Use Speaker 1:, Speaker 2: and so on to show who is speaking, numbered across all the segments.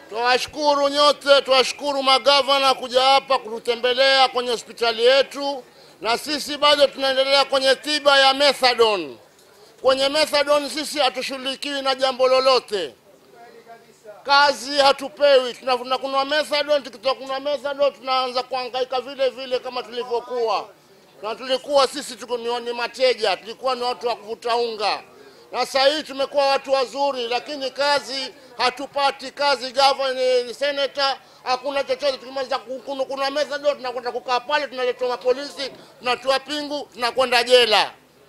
Speaker 1: Twawashukuru nyote, twawashukuru magavana kuja hapa kututembelea kwenye hospitali yetu, na sisi bado tunaendelea kwenye tiba ya methadone. Kwenye methadone sisi hatushughulikiwi na jambo lolote, kazi hatupewi. Tunavuna kunwa methadone, tukitoka kunwa methadone tunaanza kuhangaika vile vile kama tulivyokuwa, na tulikuwa sisi tuko ni ni mateja, tulikuwa ni watu wa kuvuta unga, na sasa hii tumekuwa watu wazuri, lakini kazi hatupati kazi. Gavana ni senator, hakuna chochote. Tukimaliza kunu- kuna methadone tunakwenda kukaa pale, tunaletwa mapolisi, tunatoa pingu, tunakwenda jela.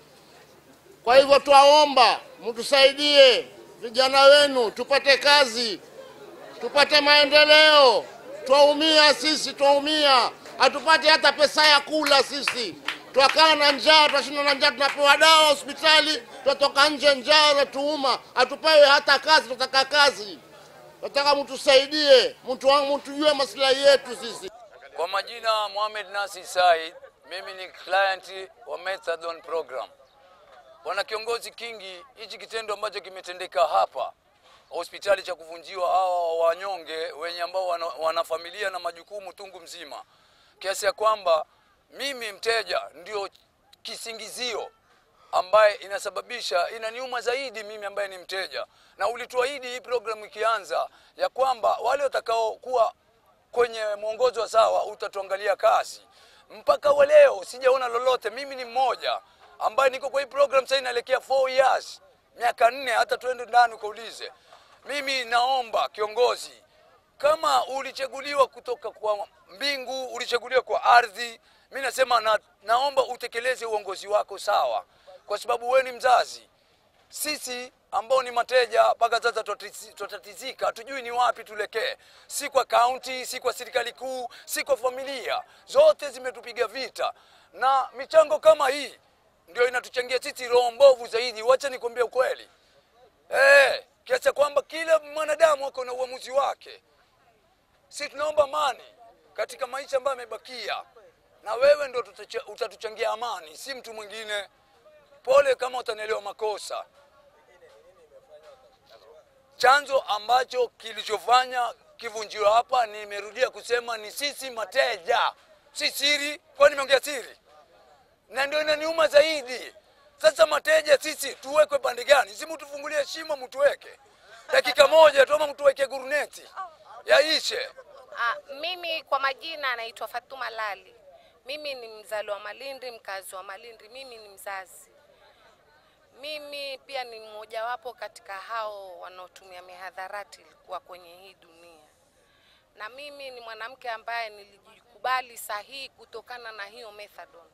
Speaker 1: Kwa hivyo twaomba mtusaidie vijana wenu tupate kazi, tupate maendeleo. Twaumia sisi, twaumia, hatupati hata pesa ya kula sisi. Twakaa na njaa, twashinda na njaa, tunapewa dawa hospitali, twatoka nje njaa natuuma, hatupewi hata kazi. Tunataka kazi, nataka mtusaidie, mtu wangu, mtujue maslahi yetu sisi.
Speaker 2: Kwa majina Mohamed Nasi Said, mimi ni client wa Methadone program. Bwana kiongozi Kingi, hichi kitendo ambacho kimetendeka hapa hospitali cha kuvunjiwa hawa wanyonge wenye ambao wana, wana familia na majukumu tungu mzima, kiasi ya kwamba mimi mteja ndio kisingizio ambaye inasababisha inaniuma zaidi mimi ambaye ni mteja, na ulituahidi hii programu ikianza ya kwamba wale watakaokuwa kwenye mwongozo wa sawa utatuangalia kazi. Mpaka wa leo sijaona lolote. Mimi ni mmoja ambaye niko kwa hii program sasa inaelekea 4 years, miaka nne, hata tuende ndani ukaulize. Mimi naomba kiongozi, kama ulichaguliwa kutoka kwa mbingu, ulichaguliwa kwa ardhi, mi nasema na, naomba utekeleze uongozi wako sawa, kwa sababu wewe ni mzazi sisi ambao ni mateja mpaka sasa twatati- twatatizika, hatujui ni wapi tulekee, si kwa kaunti, si kwa serikali kuu, si kwa familia, zote zimetupiga vita, na michango kama hii ndio inatuchangia sisi roho mbovu zaidi. Wacha nikwambie ukweli eh, kiasi cha kwamba kila mwanadamu ako na uamuzi wake. Si tunaomba amani katika maisha ambayo yamebakia, na wewe ndo tutacha- utatuchangia amani, si mtu mwingine. Pole kama utanielewa makosa. Chanzo ambacho kilichofanya kivunjiwe hapa, nimerudia kusema ni sisi mateja, si siri. Kwani nimeongea siri? Na ndio inaniuma zaidi. Sasa mateja sisi tuwekwe pande gani? Si mtufungulie shimo, mtuweke dakika moja tu, ama mtuweke guruneti yaishe.
Speaker 3: Ah, mimi kwa majina naitwa Fatuma Lali. Mimi ni mzali wa Malindi, mkazi wa Malindi. Mimi ni mzazi. Mimi pia ni mmojawapo katika hao wanaotumia mihadharati kuwa kwenye hii dunia, na mimi ni mwanamke ambaye nilijikubali sahihi kutokana na hiyo methadone,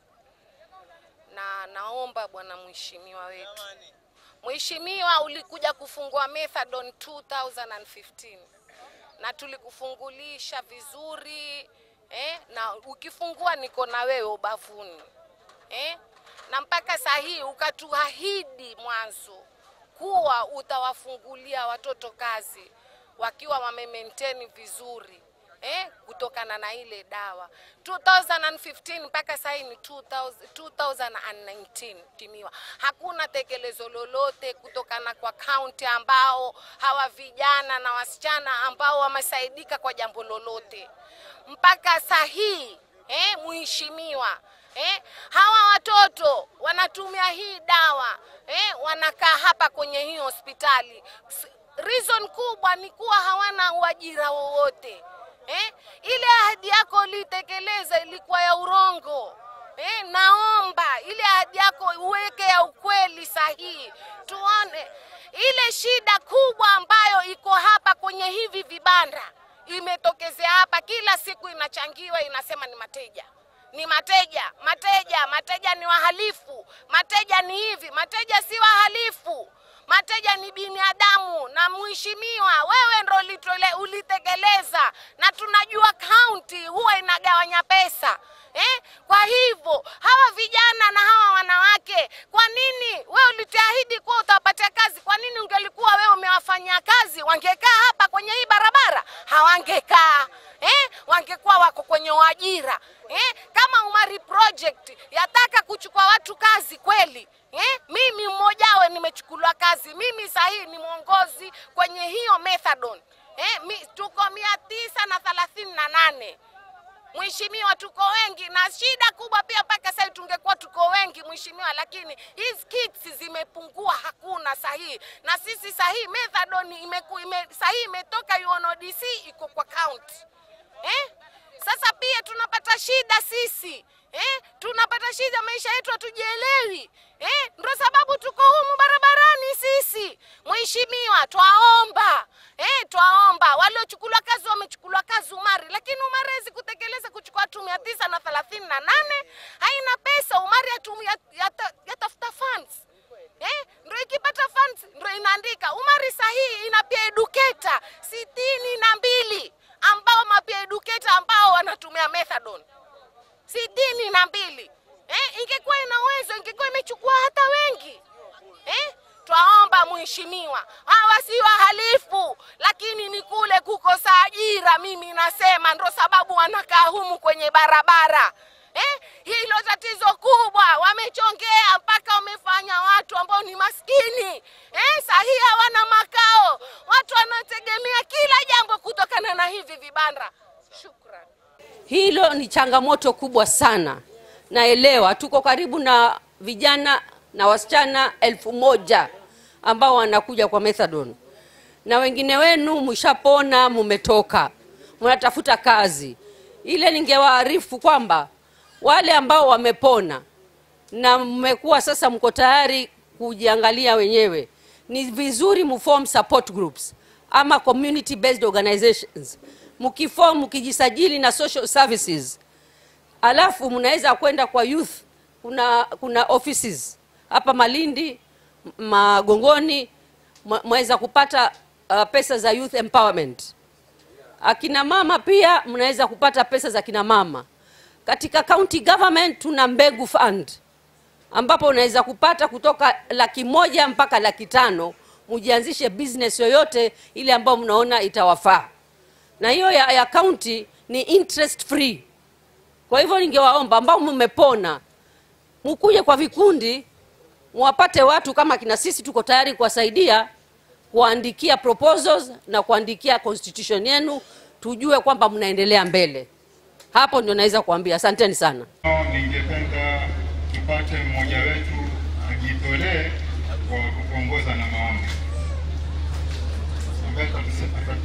Speaker 3: na naomba bwana mheshimiwa wetu, mheshimiwa, ulikuja kufungua methadone 2015 na tulikufungulisha vizuri eh, na ukifungua niko na wewe ubavuni eh, na mpaka saa hii ukatuahidi mwanzo kuwa utawafungulia watoto kazi wakiwa wamemaintain vizuri eh, kutokana na ile dawa 2015 mpaka sasa hii ni 2000 2019 timiwa, hakuna tekelezo lolote kutokana kwa kaunti ambao hawa vijana na wasichana ambao wamesaidika kwa jambo lolote mpaka saa hii eh, mheshimiwa eh, hawa watoto wanatumia hii dawa eh, wanakaa hapa kwenye hii hospitali. S- Reason kubwa ni kuwa hawana uajira wowote eh, ile ahadi yako ulitekeleza ilikuwa ya urongo. Eh, naomba ile ahadi yako uweke ya ukweli sahihi, tuone ile shida kubwa ambayo iko hapa kwenye hivi vibanda imetokezea hapa, kila siku inachangiwa, inasema ni mateja ni mateja, mateja, mateja ni wahalifu, mateja ni hivi, mateja si wahalifu, mateja ni binadamu. Na mheshimiwa, wewe ndo ulitole- ulitekeleza, na tunajua kaunti huwa inagawanya pesa eh? Kwa hivyo hawa vijana na hawa wanawake, kwa nini wewe ulituahidi kuwa utawapatia kazi? Kwa nini ungelikuwa wewe umewafanyia kazi, wangekaa hapa kwenye hii barabara? Hawangekaa eh? Wangekuwa wako kwenye uajira eh? Kama Umari Project yataka kuchukua watu kazi kweli eh? Mimi mmojawe nimechukuliwa kazi, mimi sahii ni mwongozi kwenye hiyo methadone eh, mi, tuko mia tisa na thelathini na nane Mheshimiwa, tuko wengi na shida kubwa pia, mpaka sasa tungekuwa tuko wengi mheshimiwa, lakini hizi kits zimepungua, hakuna sahihi. Na sisi sahihi methadone imeku, ime, sahihi imetoka UNODC iko kwa county eh? Sasa pia tunapata shida sisi eh? tunapata shida, maisha yetu hatujielewi eh? Ndio sababu tuko humu barabarani sisi. Mheshimiwa, twaomba eh, twaomba waliochukuliwa kazi wamechukuliwa kazi Umari, lakini Umari hawezi kutekeleza kuchukua watu mia tisa na thelathini na nane haina pesa. Umari yatu- yat- yata- yatafuta funds eh, ndio ikipata funds ndio inaandika Umari sahihi ina pia educator sitini na mbili ambao mapia educator ambao wanatumia methadone sitini na mbili eh, ingekuwa ina uwezo ingekuwa imechukua hata wengi eh? Twaomba mheshimiwa, hawa si wahalifu, lakini ni kule kukosa ajira. Mimi nasema ndo sababu wanakaa humu kwenye barabara eh? Hilo tatizo kubwa, wamechongea mpaka wamefanya watu ambao ni maskini eh? Sahihi hawana makao, watu wanategemea kila jambo kutokana na hivi vibanda. Shukran.
Speaker 4: Hilo ni changamoto kubwa sana. Naelewa tuko karibu na vijana na wasichana elfu moja ambao wanakuja kwa methadone, na wengine wenu mshapona, mumetoka, mnatafuta kazi. Ile ningewaarifu kwamba wale ambao wamepona na mmekuwa sasa mko tayari kujiangalia wenyewe, ni vizuri mform support groups ama community based organizations. Mkiform, mkijisajili na social services, alafu mnaweza kwenda kwa youth. Kuna kuna offices hapa Malindi, M- Magongoni, mwa- mwaweza kupata uh, pesa za youth empowerment. Akina mama pia mnaweza kupata pesa za kina mama. Katika county government tuna mbegu fund ambapo unaweza kupata kutoka laki moja mpaka laki tano mujianzishe business yoyote ile ambayo mnaona itawafaa, na hiyo ya, ya county ni interest free. Kwa hivyo ningewaomba ambao mmepona mukuje kwa vikundi, mwapate watu kama kina sisi, tuko tayari kuwasaidia kuandikia proposals na kuandikia constitution yenu, tujue kwamba mnaendelea mbele. Hapo ndio naweza kuambia. Asanteni sana.
Speaker 5: Ningependa tupate mmoja wetu ajitolee kwa kuongoza na maombi. Ambaye atasema-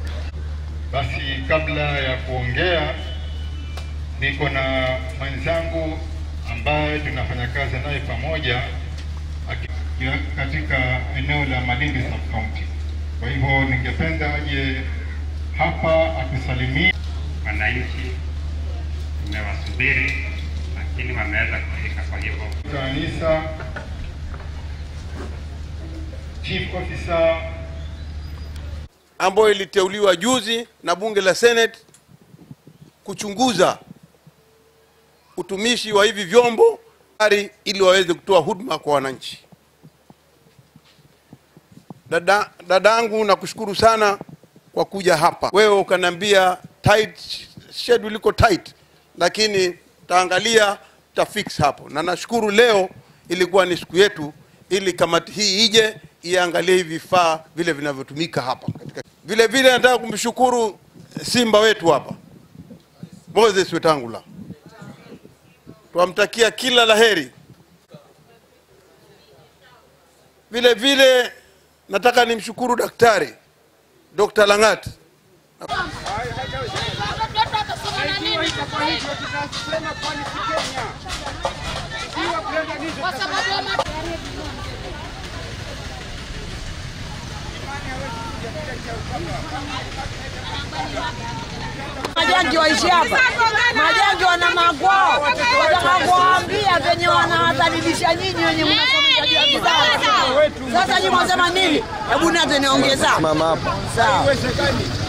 Speaker 5: Basi kabla ya kuongea, niko na mwenzangu ambaye tunafanya kazi naye pamoja aki- katika eneo la Malindi sub county. Kwa hivyo ningependa aje hapa atusalimie.
Speaker 6: wananchi tumewasubiri, lakini wameweza kufika. Kwa hivyo
Speaker 5: kanisa chief officer
Speaker 7: ambayo iliteuliwa juzi na bunge la Senate kuchunguza utumishi wa hivi vyombo ari ili waweze kutoa huduma kwa wananchi. Dada dadangu, nakushukuru sana kwa kuja hapa. Wewe ukaniambia tight schedule iko tight, lakini taangalia ta fix hapo, na nashukuru leo ilikuwa ni siku yetu, ili kamati hii ije iangalie hivi vifaa vile vinavyotumika hapa katika. Vile vile nataka kumshukuru simba wetu hapa Moses Wetangula, twamtakia kila laheri. Vile vile nataka nimshukuru daktari Dr. Langat
Speaker 8: Majangi waishi hapa, majangi wana magwao, wataka kuwaambia venye wanawadhalilisha nyinyi wenye mnasomesha juu ya bidhaa. Sasa nyinyi mwasema nini? Hebu nate niongeza. Mama hapa. Sawa.